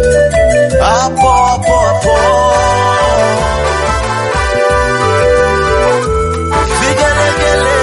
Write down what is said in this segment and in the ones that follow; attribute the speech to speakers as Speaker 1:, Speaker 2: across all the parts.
Speaker 1: hapo hapo hapo vigelegele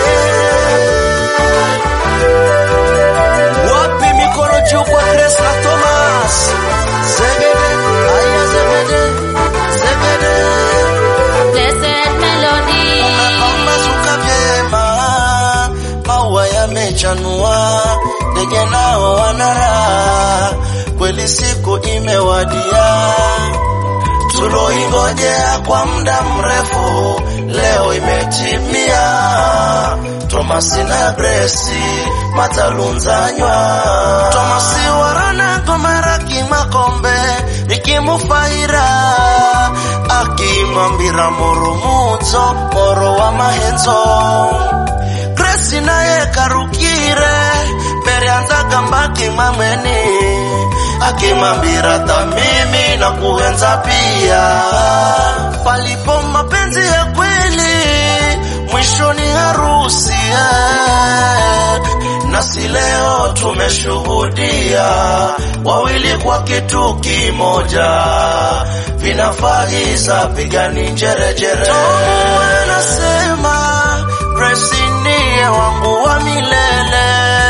Speaker 1: wapi mikono juu kwa Grace na Thomas zegede aya zegede zegede
Speaker 2: Blessed melody.
Speaker 1: Pambazuka vyema, maua yamechanua, ndege nao wanara, kweli siku imewadia, tuloingojea kwa muda mrefu, leo imetimia. Tomasi na Gresi matalunzanywa, Tomasi warana gomera kimakombe ikimufaira akimwambira murumudzo moro wa mahenzo Grace naye karukire mbere anzagamba kimamweni akimwambira tamimi na kuenza pia palipo mapenzi ya kweli mwishoni harusi eh. nasi leo tumeshuhudia wawili kwa kitu kimoja vinafaiza pigani njerejere anasema Grace ndiye wangu wa milele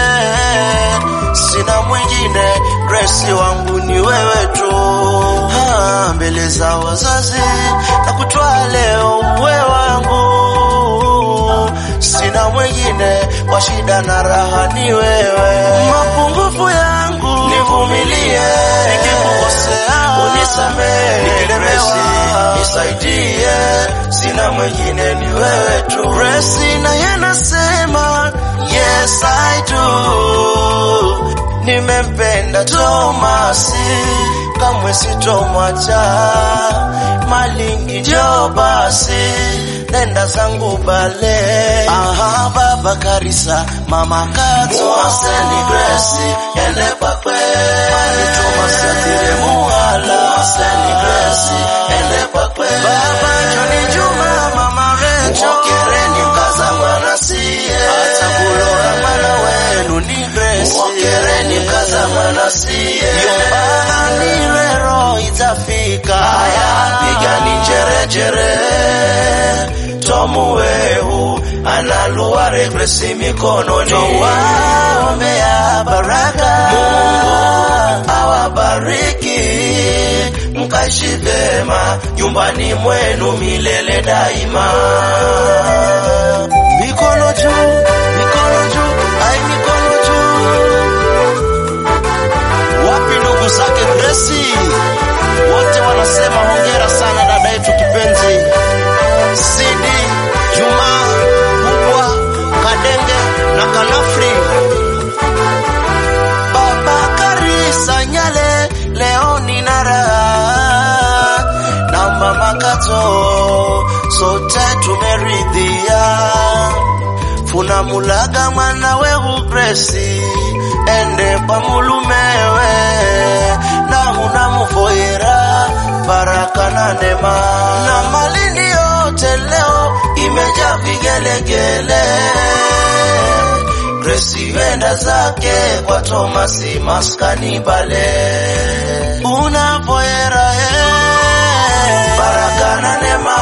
Speaker 1: sina mwingine Grace wangu ni wewe tu ha, mbele za wazazi na kutwaa leo uwe wangu sina mwingine kwa shida na raha ni wewe mapungufu yangu nivumilie nikikukosea unisamehe nikilemewa nisaidie sina mwingine ni wewe tu Grace naye nasema yes I do nimempenda Tomasi kamwe sitomwacha malingi njo basi nenda zangu bale aha baba karisa mama kato muaseni Grace ende pakwe mani Tomasi atire muhala muaseni Grace ende pakwe baba Joni Juma mama Recho mokereni mkaza mwana siye hata kulora mwana wenu ni Grace mokereni mkaza mwana siye yombani lero itafika haya pigani njerejere tomu wehu analuare Grace mikononi waombea baraka Mungu awabariki mkaishi vema nyumbani mwenu milele daima mikono juu mikono juu ai mikono juu wapi ndugu zake Grace wote wanasema hongera sana dada yetu kipenzi Sidi Juma Kubwa Kadenge na Kanafri Baba Karisa Nyale leo nina raha na mama Kato sote tumeridhia funa mulaga mwana wehu Grace ende kwa mulumewe na muna mufoyera baraka na neema na malindi yote leo imeja vigelegele Grace wenda zake kwa Tomasi maskani bale unapoera eh, baraka na neema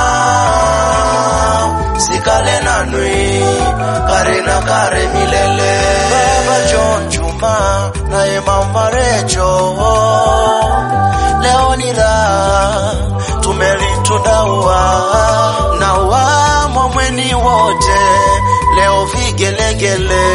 Speaker 1: sikale na nui kare na kare milele baba John Juma naye mama Recho leo ni raha tumelitudaua na wamo mweni wote leo vigelegele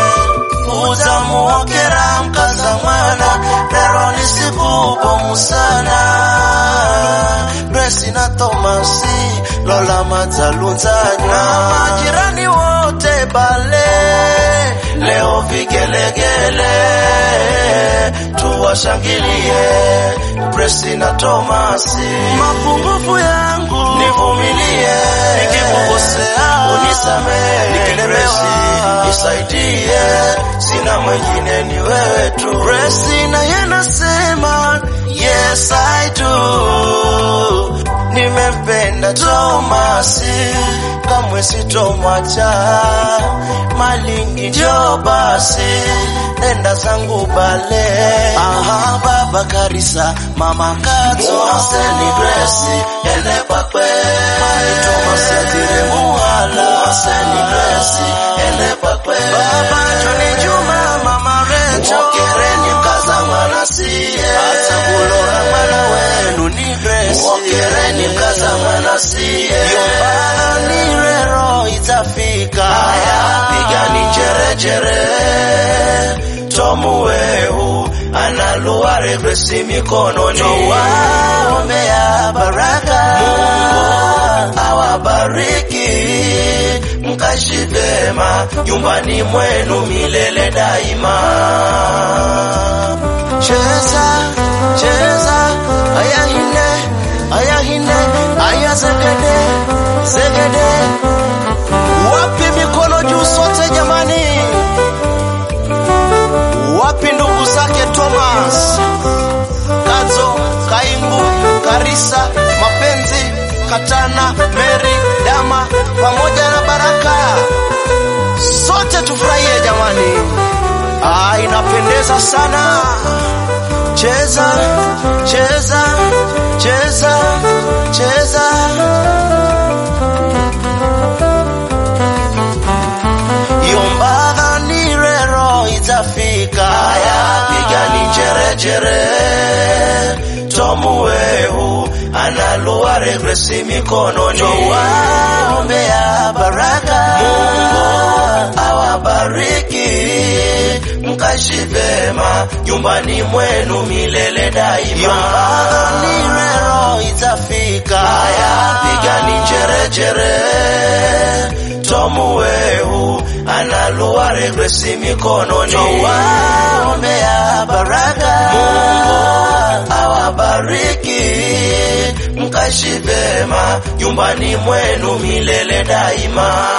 Speaker 1: utamuokera mkaza mwana lero ni siku bomu sana Grace na Tomasi Lola Matalunzanya na majirani wote bale leo vigelegele tuwashangilie Grace na Tomasi mapungufu yangu nivumilie nikikukosea unisamehe nikilemewa nisaidie sina mwingine ni wewe tu Grace na yanasema yes I do nimempenda Tomasi kamwe sitomwacha malingi njo basi nenda zangu bale aha baba baba Karisa, mama Kato, muaseni Grace, ene pakwe, mai Thomas Atire muhala, muaseni Grace, ene pakwe, baba Johnny Juma, mama Recho, mokereni mkaza mwana siye, hata kulora mwana wenu ni Grace, mokereni mkaza mwana siye, yombani rero itafika, haya pigani jerejere, tomu wehu analuare Grace mikononi, waombea baraka, Mungu awabariki mkashi vema nyumbani mwenu milele daima. Cheza cheza, aya hine aya hine aya zegede zegede, wapi mikono juu sote jamani, wapi ndugu zake Thomas Kazo, Kaimbu, Karisa, Mapenzi, Katana, Mary, Dama pamoja na Baraka, sote tufurahie jamani. Ah, inapendeza sana. Cheza, cheza, cheza, cheza. Yombaga ni rero itafika. Haya, pigani jerejere. Tomu wehu analuare Grace mikononi, waombea baraka, Mungu awabariki mkashi vema nyumbani mwenu milele daima. Yombani rero itafika, haya pigani jerejere. Tomu wehu analuare Grace mikononi, waombea baraka, Mungu awabariki mkashi vema nyumbani mwenu milele daima.